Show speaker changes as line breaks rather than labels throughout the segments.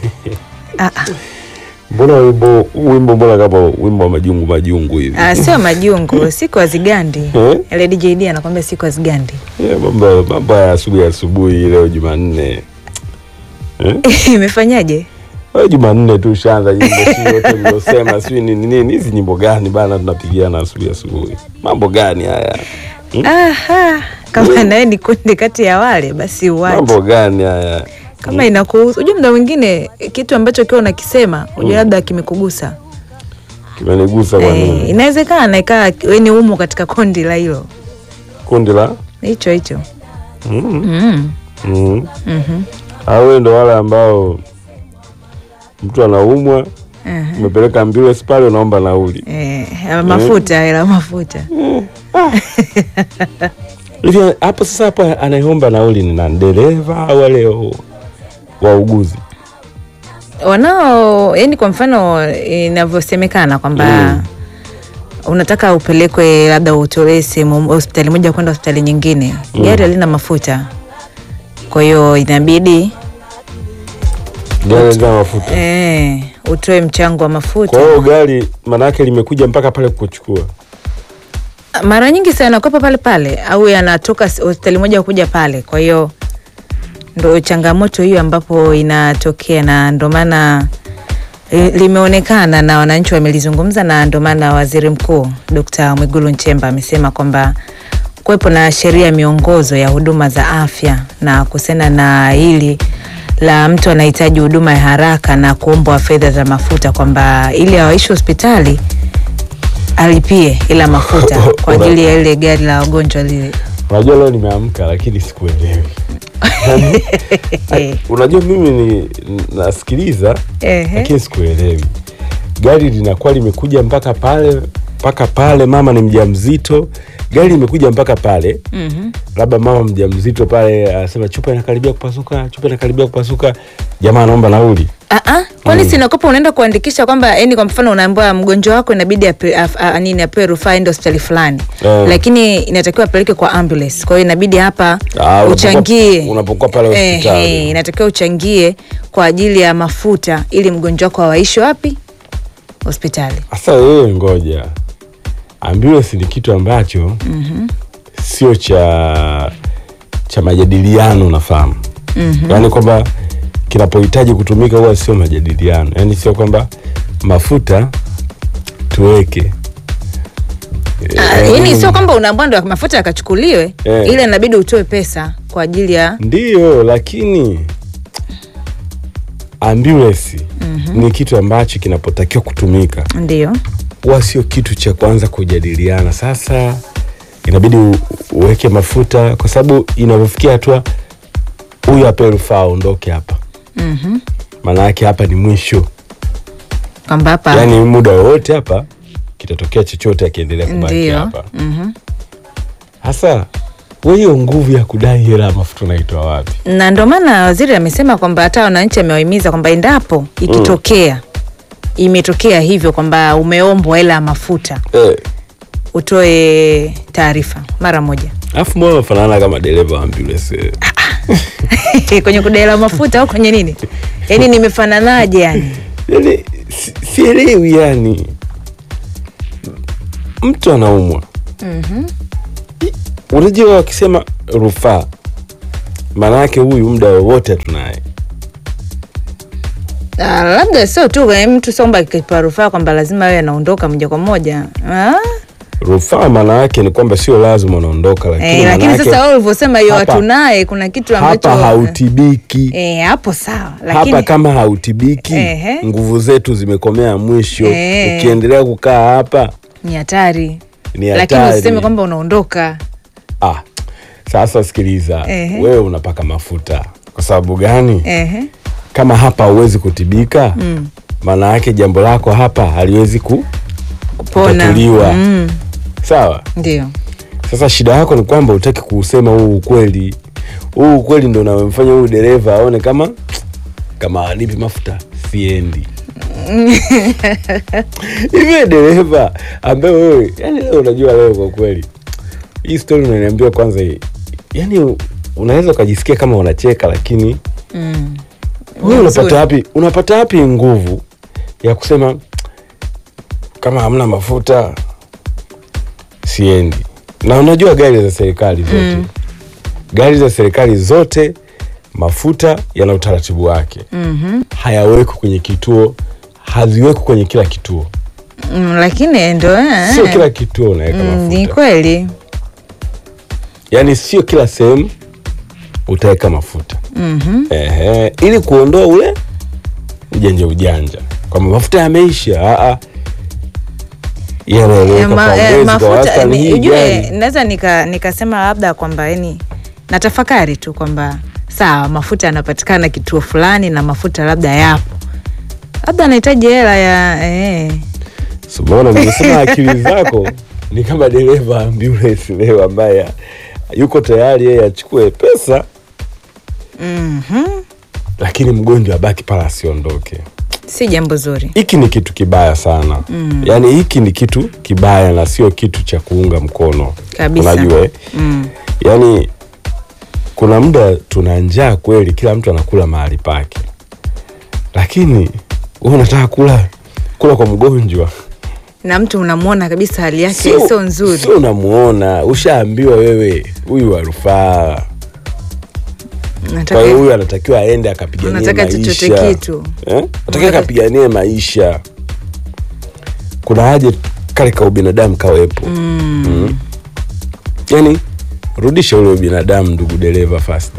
Ah, ah.
Mbona wimbo wimbo mbona kama wimbo wa majungu majungu hivi?
Ah, sio majungu, siku hazigandi.
Eh?
Ile DJ D anakwambia siku hazigandi.
Yeah, mambo mambo ya asubuhi asubuhi leo Jumanne. Eh?
Imefanyaje?
Leo Jumanne tu shaanza nyimbo si yote nilosema si nini nini hizi nyimbo gani bana tunapigiana asubuhi asubuhi. Mambo gani haya?
Aha, kama naye ni kundi kati ya wale basi uwache.
Mambo gani haya?
Kama inakuhusu, unajua muda mwingine kitu ambacho kiwa unakisema, unajua labda kimekugusa.
Kimenigusa kwa
Eh,
nini?
inawezekana ikawa wewe ni umo katika kundi la hilo.
Kundi la
Hicho hicho.
mm.
Mm.
Mm.
Mhm.
Hao ndo wale ambao mtu anaumwa
Aha.
umepeleka ambulance pale unaomba nauli.
Eh, mafuta hela mafuta.
Hivi hapo sasa hapo anayeomba nauli ni na dereva au wale wauguzi?
Wanao yani, kwa mfano inavyosemekana kwamba
Mm.
unataka upelekwe labda utolee sehemu hospitali moja kwenda hospitali nyingine, gari halina mafuta, kwa hiyo inabidi
Gari lina mafuta.
eh, utoe mchango wa mafuta.
Kwa hiyo gari manake limekuja mpaka pale kukuchukua.
Mara nyingi sana yanakopa pale pale au yanatoka s- hospitali moja kuja pale, kwa hiyo ndo changamoto hiyo ambapo inatokea, na ndo maana eh, limeonekana na wananchi wamelizungumza, na ndo maana waziri mkuu Dkt. Mwigulu Nchemba amesema kwamba kuwepo na sheria ya miongozo ya huduma za afya na kuhusiana na hili la mtu anahitaji huduma ya haraka na kuombwa fedha za mafuta, kwamba ili awaishi hospitali alipie ila mafuta kwa ajili ya ile gari la wagonjwa lile.
Unajua leo nimeamka lakini sikuelewi. Yaani, Unajua mimi ni nasikiliza
Ehe.
lakini sikuelewi. Gari linakuwa limekuja mpaka pale mpaka pale, mama ni mjamzito, gari limekuja mpaka pale
Mhm.
labda mama mjamzito pale anasema chupa inakaribia kupasuka, chupa inakaribia kupasuka, jamaa anaomba nauli.
Ah, ah, kwani sinakopa unaenda kuandikisha kwamba yani, kwa mfano unaambiwa mgonjwa wako inabidi ape, af, a, nini apewe rufaa aende hospitali fulani
Eh.
lakini inatakiwa apeleke kwa ambulance, kwa hiyo inabidi hapa
Ah, unapokuwa-
uchangie
unapokuwa pale
Eh,
hospitali.
eh, inatakiwa uchangie kwa ajili ya mafuta ili mgonjwa wako awaishi wapi? Hospitali.
Sasa wewe ngoja, ambulance ni kitu ambacho sio cha cha majadiliano, unafahamu yaani kwamba kinapohitaji kutumika huwa sio majadiliano, yaani sio kwamba mafuta tuweke
Ah, yani sio kwamba unaambiwa ndo mafuta yakachukuliwe,
Eh.
ile inabidi utoe pesa kwa ajili ya
Ndiyo, lakini ambulance ni kitu ambacho kinapotakiwa kutumika
ndio
huwa sio kitu cha kuanza kujadiliana. Sasa inabidi u- uweke mafuta, kwa sababu inavyofikia hatua huyu ape rufaa aondoke hapa,
Mhm.
maana yake hapa ni mwisho,
kwamba hapa
yaani muda wowote hapa kitatokea chochote akiendelea kubaki
ndio
hapa.
Mhm.
Sasa wewe hiyo nguvu ya kudai hela ya mafuta unaitoa wapi?
na ndio maana waziri amesema kwamba hata wananchi amewahimiza kwamba endapo ikitokea imetokea hivyo kwamba umeombwa hela ya mafuta
Eh,
utoe taarifa mara moja
alafu mbona unafanana kama dereva wa ambulance?
kwenye kudai mafuta au kwenye nini yaani nimefananaje yani
yani si- sielewi yani mtu anaumwa I- unajua wakisema rufaa maana yake huyu muda wowote tunaye
Ah, labda sio tu eh, mtu sio kwamba akipewa rufaa kwamba lazima awe anaondoka moja kwa moja ah?
rufaa maana yake ni kwamba sio lazima unaondoka lakini,
eh,
maana
lakini
yake
sasa wewe ulivyosema hiyo
hapa-
hatunaye kuna kitu ambacho
hapa hautibiki
eh, hapo sawa lakini
hapa kama hautibiki
Ehe.
nguvu zetu zimekomea mwisho
Eh.
ukiendelea kukaa hapa
ni hatari
ni
lakini
hatari.
usiseme kwamba unaondoka
ah, sasa sikiliza
Ehe.
wewe unapaka mafuta kwa sababu gani
Ehe.
kama hapa hauwezi kutibika maana yake jambo lako hapa haliwezi ku,
kupona
kutatuliwa
mm,
sawa
ndio
sasa shida yako ni kwamba utaki kuusema huu ukweli huu ukweli ndo unamfanya huyu dereva aone kama kama anipi mafuta siendi hivi dereva ambaye wewe yani leo unajua leo kwa kweli hii stori unaniambia kwanza hii yani unaweza ukajisikia kama unacheka lakini
mm.
wewe
Nzuri.
unapata wapi unapata wapi nguvu ya kusema kama hamna mafuta siendi na unajua gari za serikali zote gari za serikali zote mafuta yana utaratibu wake
Mhm.
hayawekwi kwenye kituo haziwekwi kwenye kila kituo
Mm, lakini ndo eh,
sio
eh.
kila kituo unaweka
Mm, ni
mafuta
kweli
yaani sio kila sehemu utaweka mafuta
Mhm.
Ehe, ili kuondoa ule ujanja ujanja kwamba mafuta yameisha aa
Eh,
yanaeleweka
ma-
kwa
eh,
mwezi kwa
mafuta
wastani
ni-
hii
ujue
gari
naweza nika nikasema labda kwamba yani natafakari tu kwamba sawa mafuta yanapatikana kituo fulani na mafuta labda yapo labda anahitaji hela ya eh.
Simona, nimesema akili zako ni kama dereva ambulance leo ambaye yuko tayari yeye achukue pesa
Mhm.
lakini mgonjwa abaki pala asiondoke.
si jambo zuri
Hiki ni kitu kibaya sana mm. Yaani hiki ni kitu kibaya na sio kitu cha kuunga mkono
Kabisa.
Unajua eh?
mm.
Yaani kuna muda tuna njaa kweli, kila mtu anakula mahali pake, lakini wewe unataka kula kula kwa mgonjwa
na mtu unamwona kabisa hali yake sio nzuri
sio unamuona, ushaambiwa wewe huyu wa rufaa Kwa
Nataka-
hiyo huyu anatakiwa aende akapiganie
Unataka
maisha
chochote kitu.
eh? Anatakiwa
Unataka-
akapiganie maisha. Kuna haja kale ka ubinadamu kawepo mm. Mm. Yani rudisha ule ubinadamu, ndugu dereva Fasta.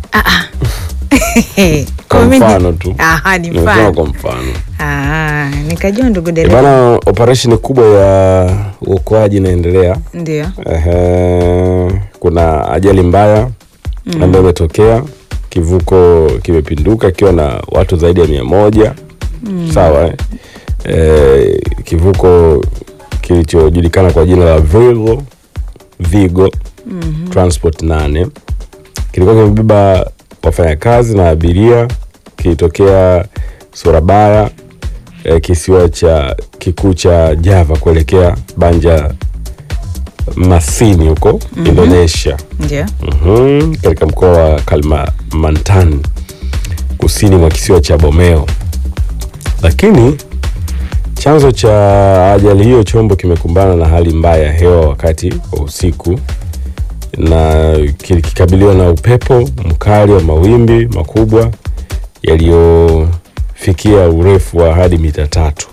Kwa
Kwa mimi-
mfano tu
Aha, ni
Nimesema
mfano.
kwa mfano
Ah, nikajua ndugu
Eh,
dereva
bana, operesheni kubwa ya uokoaji inaendelea.
ndio
Ehe, kuna ajali mbaya ambayo imetokea, kivuko kimepinduka ikiwa na watu zaidi ya mia moja sawa eh? Eh, kivuko kilichojulikana kwa jina la Vigo, Vigo Transport 8 kilikuwa kimebeba wafanyakazi na abiria kilitokea Surabaya eh, kisiwa cha kikuu cha Java kuelekea Banja Masini huko Indonesia
ndio
Mhm, katika mkoa wa Kalimantan kusini mwa kisiwa cha Borneo. Lakini chanzo cha ajali hiyo, chombo kimekumbana na hali mbaya ya hewa wakati wa usiku na kikabiliwa na upepo mkali wa mawimbi makubwa yaliyofikia urefu wa hadi mita tatu.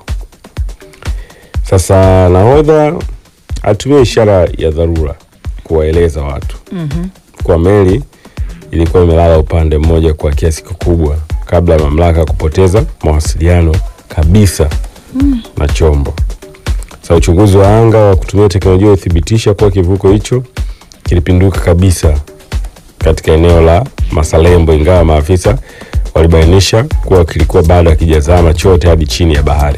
Sasa nahodha alitumia ishara ya dharura kuwaeleza watu kwa meli ilikuwa imelala upande mmoja kwa kiasi kikubwa kabla ya mamlaka kupoteza mawasiliano kabisa na chombo. Sasa uchunguzi wa anga wa kutumia teknolojia uthibitisha kuwa kivuko hicho kilipinduka kabisa katika eneo la Masalembo, ingawa maafisa walibainisha kuwa kilikuwa bado hakijazama chote hadi chini ya bahari.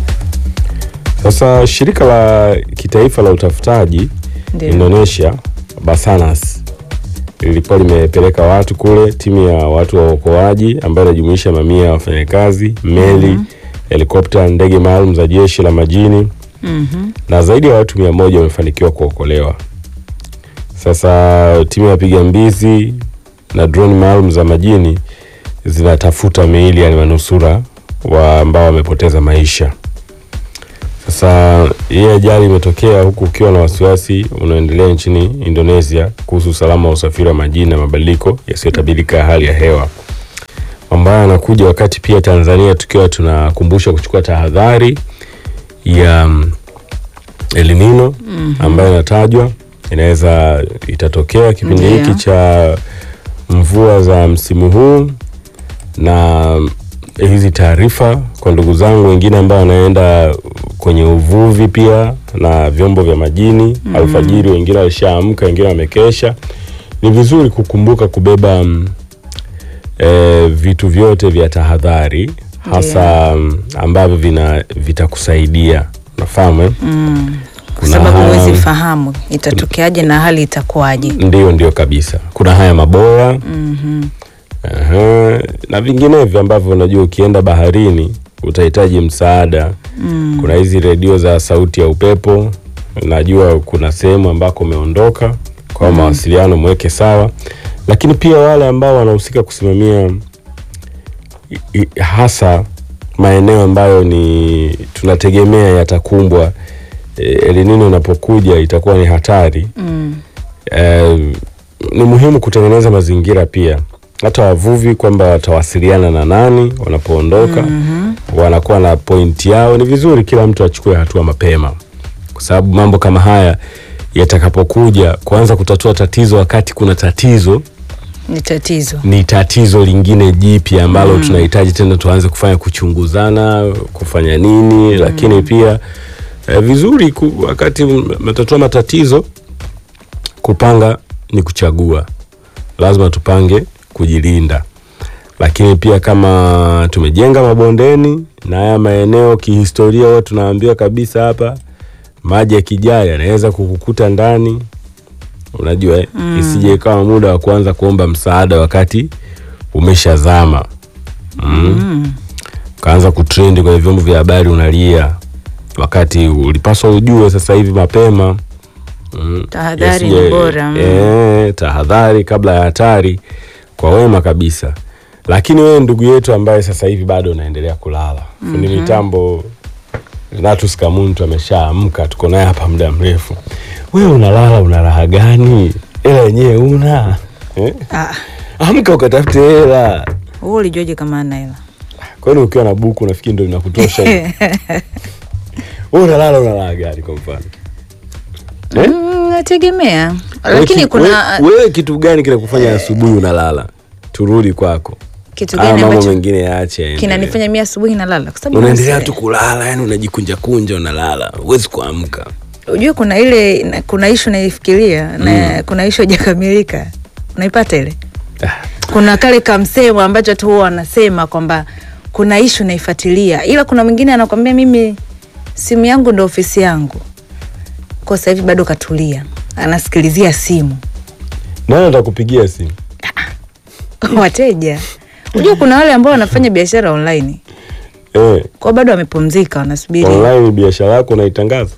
Sasa shirika la kitaifa la utafutaji
Ndio.
Indonesia Basarnas lilikuwa limepeleka watu kule, timu ya watu wa uokoaji ambayo inajumuisha mamia ya wafanyakazi, meli, helikopta, ndege maalum za jeshi la majini
Mhm.
na zaidi ya watu mia moja wamefanikiwa kuokolewa. Sasa timu ya wapiga mbizi na droni maalum za majini zinatafuta miili ya manusura wa ambao wamepoteza maisha. Sasa hii ajali imetokea huku ukiwa na wasiwasi unaoendelea nchini Indonesia kuhusu usalama wa usafiri wa majini na mabadiliko yasiyotabirika ya hali ya hewa. Mambo haya yanakuja wakati pia Tanzania tukiwa tunakumbusha kuchukua tahadhari ya mm, El Nino ambayo inatajwa inaweza itatokea kipindi
Ndio.
hiki cha mvua za msimu huu na hizi taarifa kwa ndugu zangu wengine ambao wanaenda kwenye uvuvi pia na vyombo vya majini alfajiri, wengine walishaamka, wengine wamekesha. Ni vizuri kukumbuka kubeba mm, eh, vitu vyote vya tahadhari hasa mm, ambavyo vina vitakusaidia unafahamu eh?
kwa
Kuna
sababu
haya-
huwezi fahamu itatokeaje na hali itakuwaje
Ndio, ndio kabisa. Kuna haya maboya
Mhm.
Aha, na vinginevyo ambavyo unajua ukienda baharini utahitaji msaada. Kuna hizi redio za sauti ya upepo, najua kuna sehemu ambako umeondoka kwa mawasiliano mweke sawa, lakini pia wale ambao wanahusika kusimamia i- i- hasa maeneo ambayo ni tunategemea yatakumbwa e, El Nino unapokuja itakuwa ni hatari
Mm.
eh, ni muhimu kutengeneza mazingira pia hata wavuvi kwamba watawasiliana na nani wanapoondoka
Mhm.
wanakuwa na pointi yao. Ni vizuri kila mtu achukue hatua mapema, kwa sababu mambo kama haya yatakapokuja kuanza kutatua tatizo wakati kuna tatizo
Ni tatizo.
ni tatizo lingine jipya ambalo tunahitaji tena tuanze kufanya kuchunguzana kufanya nini lakini pia eh, vizuri ku, wakati mnatatua matatizo kupanga ni kuchagua lazima tupange kujilinda lakini pia kama tumejenga mabondeni na haya maeneo kihistoria huwa tunaambiwa kabisa hapa maji yakijaa yanaweza kukukuta ndani unajua eh? isije ikawa muda wa kuanza kuomba msaada wakati umeshazama mm.
Mm.
ukaanza kutrendi kwenye vyombo vya habari unalia wakati ulipaswa ujue sasa hivi mapema mm.
Tahadhari
Yasije-
ni bora. Mm.
eh, tahadhari kabla ya hatari kwa wema kabisa lakini wewe ndugu yetu ambaye sasa hivi bado unaendelea kulala fundi mitambo Renatus Kamuntu ameshaamka tuko naye hapa muda mrefu wewe unalala una raha gani hela yenyewe una eh?
Ah,
amka ukatafute hela
wewe ulijuaje kama ana hela?
kwani ukiwa na buku nafikiri ndo inakutosha hivi? wewe unalala una raha gani kwa mfano eh?
Mm, nategemea.
Wewe
Lakini
ki-
kuna
wewe, wewe kitu gani kinakufanya asubuhi unalala turudi kwako
kitu
haya
gani
mambo
ambacho
mengine yaache yaendelee.
kinanifanya mimi asubuhi nalala kwa sababu
unaendelea
nasi-
tu kulala yani unajikunja kunja unalala huwezi kuamka
Ujue kuna ile na- kuna ishu naifikiria na kuna ishu haijakamilika. Unaipata ile?
Ah,
Kuna kale kamsemo ambacho tu huwa wanasema kwamba kuna ishu naifuatilia, ila kuna mwingine anakwambia mimi simu yangu ndo ofisi yangu. Kwa sasa hivi bado katulia, anasikilizia simu
nani atakupigia simu
wateja. Unajua kuna wale ambao wanafanya biashara online
eh,
kwa bado wamepumzika, wanasubiri
online biashara yako unaitangaza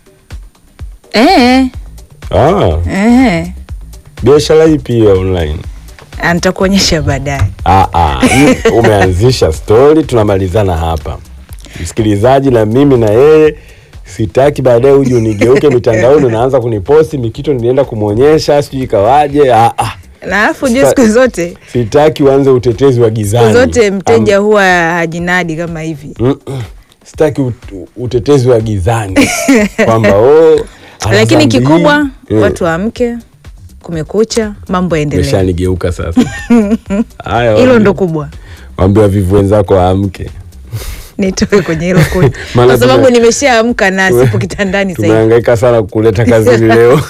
eh,
ah,
eh,
biashara ipi ya online
Ah, nitakuonyesha baadaye.
ah, ah, hii umeanzisha stori tunamalizana hapa msikilizaji na mimi na yeye sitaki baadaye uje unigeuke mitandaoni unaanza kuniposti mikito nilienda kumwonyesha sijui ikawaje ah, ah.
Na alafu ujue
Sita-
siku zote
sitaki uanze utetezi wa
siku
gizani
zote mteja huwa hajinadi kama hivi
Mm-mm. sitaki ut- utetezi wa gizani kwamba oh, ana
lakini
dhambi
kikubwa
hii. Mm.
watu waamke, kumekucha, mambo yaendelee.
Umeshanigeuka sasa haya
Hilo
waambie-
ndo kubwa,
waambie wavivu wenzako waamke
nitoke kwenye hilo kundi
Maana
kwa sababu
tume-
nimeshaamka na
tume-
sipo kitandani sasa hivi.
tumehangaika sana kukuleta kazini leo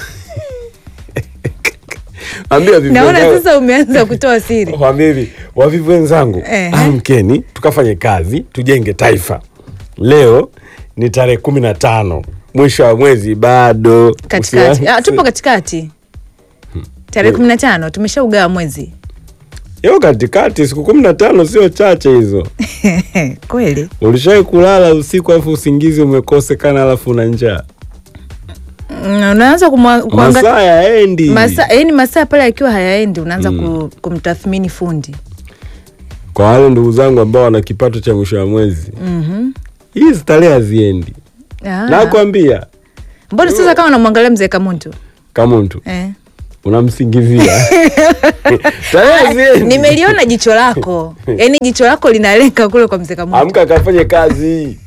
Waambie wavivu
Naona
wenzako-
sasa umeanza kutoa siri.
waambie hivi wavivu wenzangu
Ehe.
amkeni tukafanye kazi tujenge taifa leo ni tarehe kumi na tano mwisho wa mwezi bado
Katikati
Usianze-
ah, tupo katikati tarehe kumi na tano tumeshaugawa mwezi
Yo katikati siku kumi na tano sio chache hizo.
kweli.
Ulishawai kulala usiku alafu usingizi umekosekana alafu una njaa?
Mm, Unaanza kumwa- kuanga-
Masaa yaendi.
masaa yani masaa pale akiwa hayaendi unaanza ku, kumtathmini fundi
Kwa wale ndugu zangu ambao wana kipato cha mwisho wa mwezi,
Mhm.
hii starehe haziendi.
Ah.
Nakwambia
mbona sasa kama unamwangalia mzee Kamuntu
kama mtu
eh?
unamsingizia starehe haziendi.
nimeliona jicho lako yaani jicho lako linalenga kule kwa mzee Kamuntu
Amka akafanye kazi.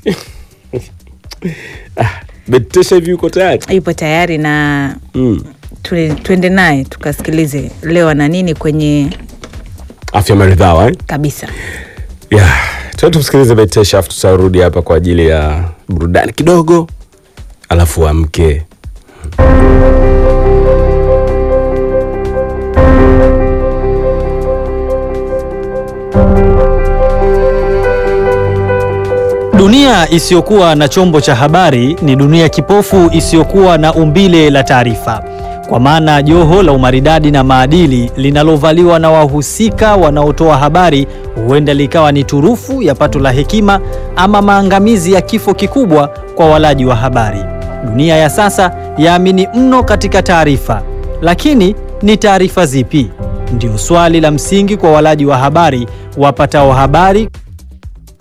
Ah, Betesha hivi uko tayari?
yupo tayari na
Mm.
tule- tuende naye tukasikilize leo ana nini kwenye
Afya maridhawa eh?
kabisa
Yeah, tuende tumsikilize Betesha afu tutarudi hapa kwa ajili ya burudani kidogo, alafu amke.
Dunia isiyokuwa na chombo cha habari ni dunia kipofu isiyokuwa na umbile la taarifa, kwa maana joho la umaridadi na maadili linalovaliwa na wahusika wanaotoa habari huenda likawa ni turufu ya pato la hekima ama maangamizi ya kifo kikubwa kwa walaji wa habari. Dunia ya sasa yaamini mno katika taarifa, lakini ni taarifa zipi? Ndio swali la msingi kwa walaji wa habari wapatao habari